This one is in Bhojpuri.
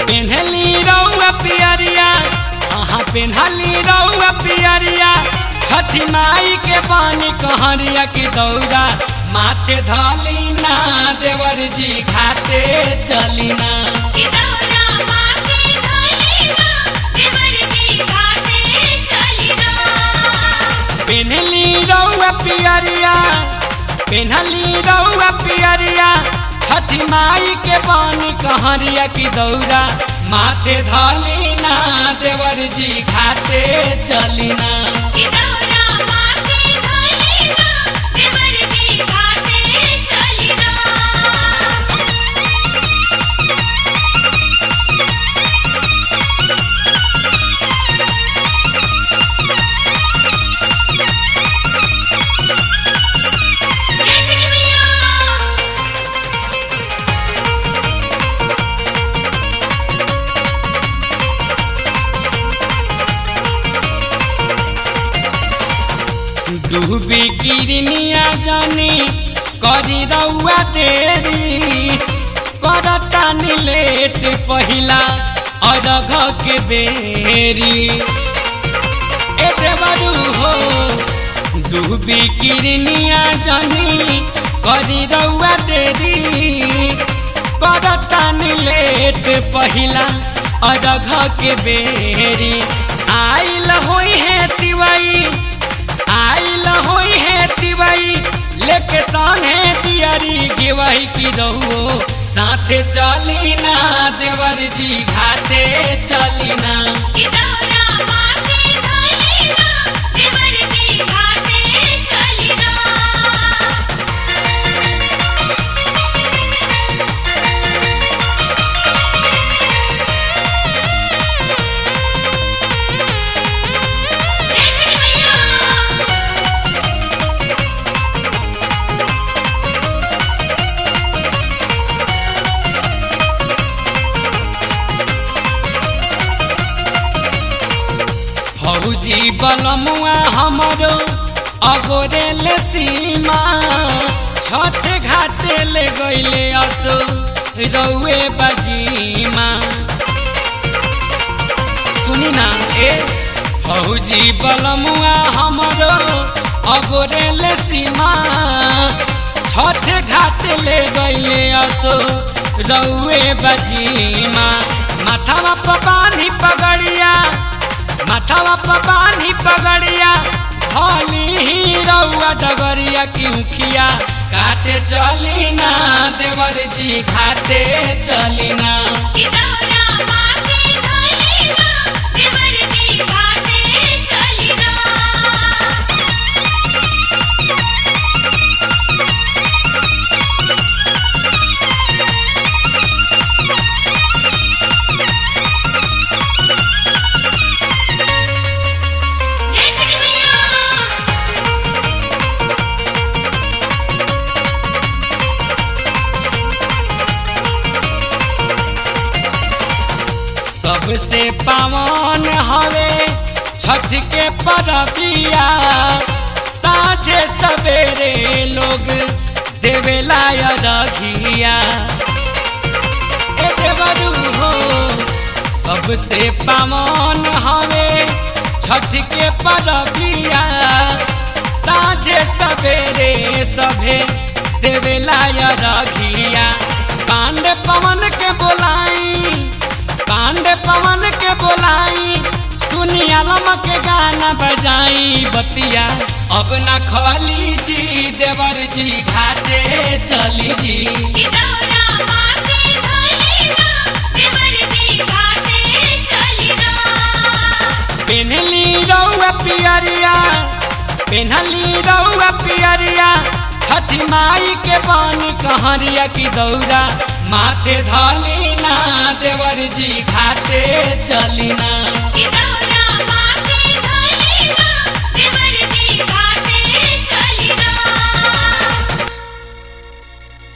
पेन्हली रउआ पियरिया अहाँ पेन्हली रउआ पियरिया छठी माई के पानी कहरिया की दौरा माथे धली ना देवर जी घाटे चली ना कि दौरा माथे धलिना देवर जी घाटे चलिना पेन्हली रउआ पियरिया पेन्हली रउआ पियरिया छठी माई के पानी कहरिया की दौरा माथे धली ना देवर जी घाटे चली ना कि दौरा माथे धलिना देवर जी घाटे चलिना जय श्री मैया डूबी गिरनिया जानी करी रउआ देरी करता लेट पहिला अरघ के बेरी ए देवरू हो डूबी गिरनिया जानी करी रउआ देरी करता लेट पहिला अरघ के बेरी आइल होई है तिवाई आइल होई है तिवाई लेके संगे दियारी गिवाई की रहुओ साथे चली ना देवर जी घाटे चली ना कि दौरा माथे धलिना देवर जी घाटे चलिना जय श्री मैया फौजी बलमुआ हमरो अगोरे सीमा छठ घाटे ले गईले असो रउए बजीमा सुनी ना ए फौजी बलमुआ हमरो अगोरे सीमा छठ घाट ले गईले असो रउए बजीमा माथावा पर बांधी पगड़िया माथावा पर बांधी पगड़िया होली ही रउआ डगरिया की उखिया काटे चली ना देवर जी घाटे चली ना कि दौरा माथे धलिना देवर जी घाटे चलिना जय श्री मैया सबसे पावन हवे छठ के परबिया साझे सवेरे लोग देवेला रघिया ए देवरू हो सबसे पावन हवे छठ के परबिया साझे सवेरे सभे देवेला रघिया पांडे पवन के बोलाई पांडे पवन के बोलाई सुनी आलम के गाना बजाई बतिया अब न खली जी देवर जी घाटे चली जी कि दौरा माथे धलिना देवर जी घाटे चलिना पेन्हली रउआ पियरिया पेन्हली रउआ पियरिया छठी माई के पानी कहरिया की दौरा माथे धली ना देवर जी घाटे चली ना